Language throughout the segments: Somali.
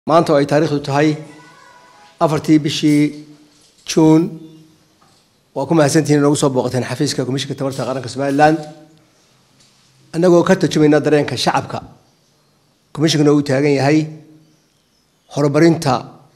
maanta oo ay taariikhdu tahay afartii bishii juun waa ku mahadsantihiin inoogu soo booqateen xafiiska komishinka tamarta qaranka somalilan annagoo ka tarjumayna dareenka shacabka komishinkana uu taagan yahay horumarinta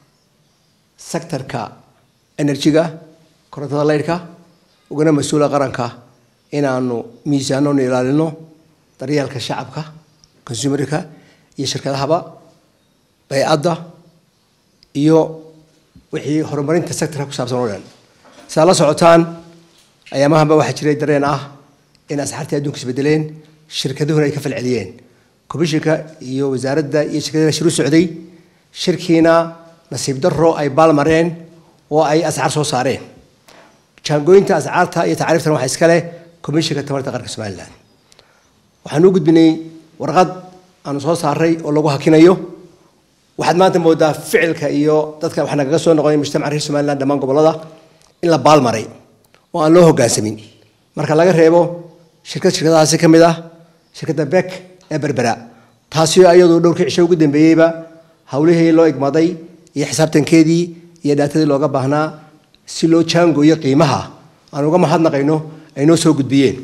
sektorka enerjiga korontada leydhka ugana mas-uula qaranka inaanu miisaanonu ilaalino daryeelka shacabka consumerka iyo shirkadahaba baycadda iyo wixii horumarinta sectorka ku saabsan oo dhan sidaad la socotaan ayaamahanba waxaa jiray dareen ah in asxaartii adduunka isbedeleen shirkaduhuna ay ka falceliyeen komishinka iyo wasaaradda iyo shirkadana shir u socday shirkiina nasiib darro ay baalmareen oo ay asxaar soo saareen jaangooyinta asxaarta iyo tacriiftan waxaa iskale komishinka tamarta qaranka somalilan waxaan u gudbinay warqad aanu soo saaray oo lagu hakinayo waxaad maanta moodaa ficilka iyo dadka wax nagaga soo noqonay mujtamaca reer somaliland dhammaan gobollada in la baalmaray oo aan loo hoggaansamin marka laga reebo shirkad shirkadahaasi ka mid ah shirkadda bek ee berbera taasi iyadu dhowrkii cisho ugu dambeeyeyba howlihii loo igmaday iyo xisaabtankeedii iyo dhaatadii looga baahnaa si loo jaangooyo qiimaha aan uga mahadnaqayno ay noo soo gudbiyeen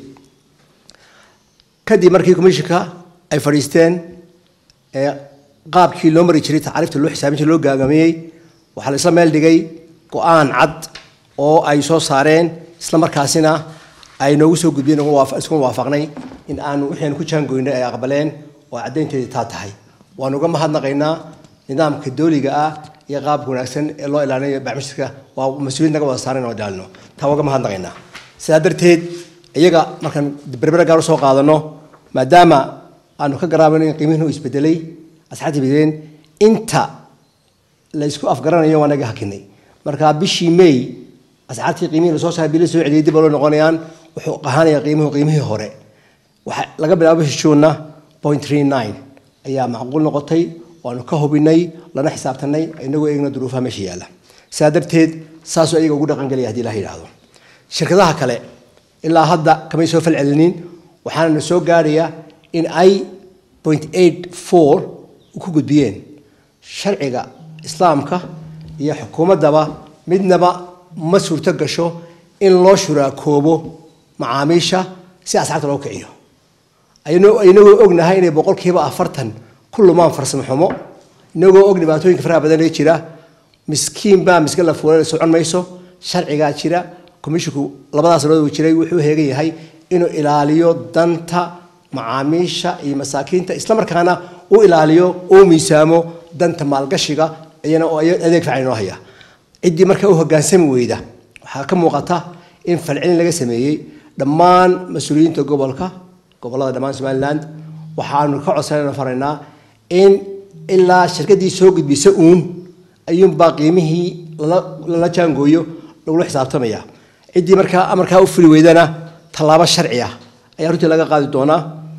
kadib markii komishinka ay fadhiisteen ee qaabkii loo mari jiray tacaariifta loo xisaabinta loo gaagamiyey waxaa la isla meel dhigay go-aan cad oo ay soo saareen isla markaasina ay noogu soo gudbiyeen iskuna waafaqnay in aanu wixii ku jaangoynay ay aqbaleen oo caddaynteedii taa tahay waanu uga mahadnaqaynaa nidaamka dooliga ah iyo qaabka wanaagsan ee loo ilaalinayo bacmishirka waa mas-uuliyad naga wada saaran oo ilaalino taa waa uga mahadnaqaynaa sidaa darteed iyaga markaan berbera gaar usoo qaadano maadaama aanu ka garaabano in qiimihiinu isbedelay asxaabta bedeen inta la isku afgaranayo waa naga hakinay marka bishii may asxaabtii qiimihii lasoo saaray bii la soo celiyay dib loo noqonayaan wuxuu ahaanaya qiimuhu qiimihii hore waxa laga bilaabo bishii juunna point three nine ayaa macquul noqotay waanu ka hubinay lana xisaabtanay inagoo eegna duruufaha meesha yaalla sidaa darteed saasuu ayaga ugu dhaqangelaya hadii ilaha yidhaahdo shirkadaha kale ilaa hadda kamay soo falcelinin waxaana soo gaaraya in ay point eight four ku gudbiyeen sharciga islaamka iyo xukuumaddaba midnaba ma suurto gasho in loo shuraakoobo macaamiisha si asxaabta loo kiciyo inagoo ognahay inay boqolkiiba afartan ku lumaan farsamo xumo inagoo og dhibaatooyinka faraha badan ee jira miskiin baa miska la fuula socon mayso sharcigaa jira komishinku labadaas sanood uu jiray wuxuu heegan yahay inuu ilaaliyo danta macaamiisha iyo masaakiinta islamarkaana u ilaaliyo uu miisaamo danta maalgashiga iyana oo adeeg fiican inoo haya ciddii marka u hoggaansami weyda waxaa ka muuqata in falcelin laga sameeyey dhammaan mas-uuliyiinta gobolka gobollada dhammaan somaliland waxaanu ka codsanayna faraynaa in ilaa shirkaddii soo gudbisa uun ayuunbaa qiimihii lala jaangooyo lagula xisaabtamaya ciddii markaa amarkaa u fuli weydana tallaabo sharci ah ayaa runtii laga qaadi doonaa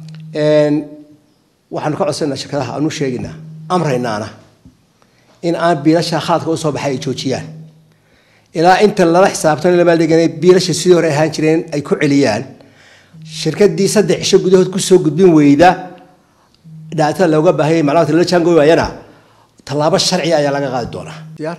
waxaanu ka codsanayna shirkadaha aanu sheegaynaa amraynaana in aan biilasha khaladka u soo baxay ay joojiyaan ilaa inta lala xisaabtan lamaaldhiganay biilasha sidii hore ahaan jireen ay ku celiyaan shirkadii saddex cisho gudahood kusoo gudbin weyda dhaatada looga baahayay macluumaadka lala jaangooy waayana tallaabo sharci ayaa laga qaadi doonaa diyaar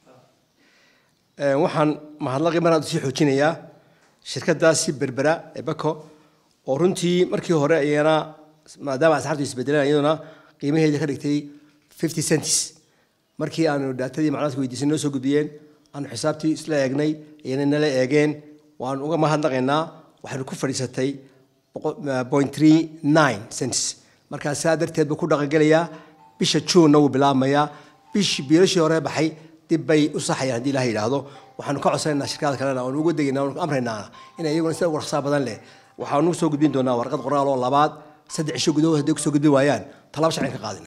waxaan mahadlaqii mar sii xoojinayaa shirkadaasi berbera ee bako oo runtii markii hore iyana maadaama asxaabtu isbedeleen iyaduna qiimaheeda ka dhigtay fifty centis markii aanu dhaatadii macluumaadka weydiisay noo soo gudbiyeen aanu xisaabtii isla eegnay iyana nala eegeen waanu uga mahadnaqaynaa waxaynu ku fadhiisatay point three nine centis markaa saa darteed buu ku dhaqangelayaa bisha juunna wuu bilaabmayaa bishii biilashii hore baxay dib bay u saxayaan haddii ilaha yidhaahdo waxaanu ka codsanaynaa shirkada kalena waanu uga degaynaa waanu amraynaa inay iyaguna sida ugu raqsaa badan leh waxaanu soo gudbin doonaa warqad qoraal oo labaad saddex cisho gudahood hadday kusoo gudbin waayaan tallaabo sharcin ka qaadina